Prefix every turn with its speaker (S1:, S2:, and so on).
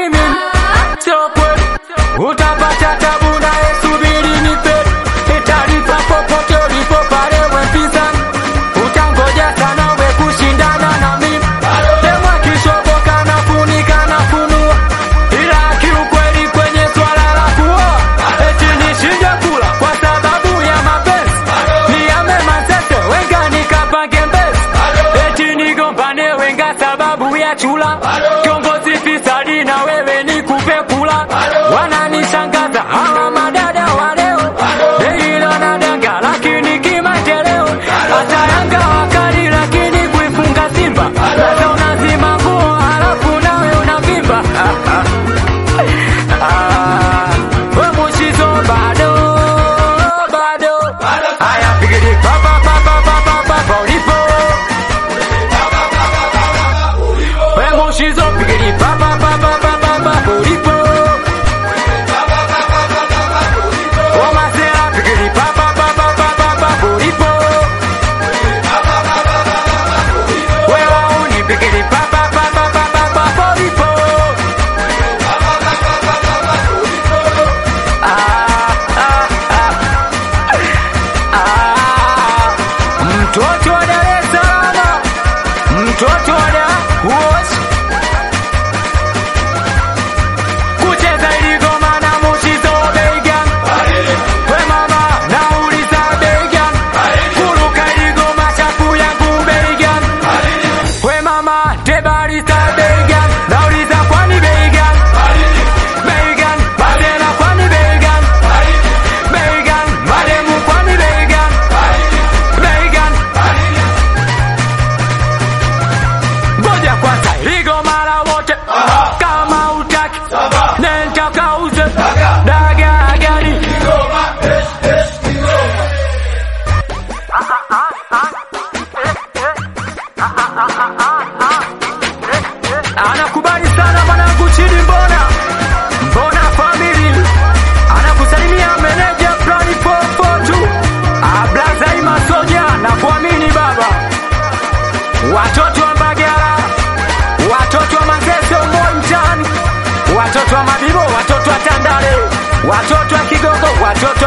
S1: mimi sio kweli, utapata tabu naye, subiri nipe taarifa popote ulipo pale wepinzani, utangoja sana we kushindana na mimi sema kishoboka na funika na funua, ila kiukweli kwenye swala la kuoa eti nishinde kula kwa sababu ya mapenzi, niame masese wenga nikapange mbezi, eti nigombane wenga sababu ya chula, kiongozi fisadi na wewe nikupe kula, wananishangaza hawa madada wa leo, hilo nadanga lakini kimaendeleo, hata Yanga wakali lakini kuifunga Simba, sasa unazima nguo halafu nawe unavimba Ah, we Mushizo bado bado, haya pigili pa pa pa pa pa pa pa pa ulipo we Mushizo pigili pa pa pa pa pa pa pa pa ulipo o Masera pigili pa pa pa pa pa pa pa pa ulipo we Wauni pigili pa pa pa pa pa pa pa pa ulipo mtoto wa Dar es Salaam, mtoto wa Dar wote kucheza iligoma na Mushizo Beigan, we mama nauliza Beigan, kuruka iligoma chafu yangu Beigan, we mama tebarista Beigan, nauliza kwani Beigan, Beigan, Badela kwani Beigan, Beigan, mademu kwani Beigan, Beigan, ngoja kwanza iligo mara wote kama utaki nenda kauze daga gani anakubali sana mwanangu chini mbona mbona family anakusalimia meneja plani 442 ablaza imasoja na kuamini baba watoto wa Mbagala, watoto wa Manzese Moi mtaani, watoto wa Mabibo, watoto wa Tandale, watoto wa Kigogo, watoto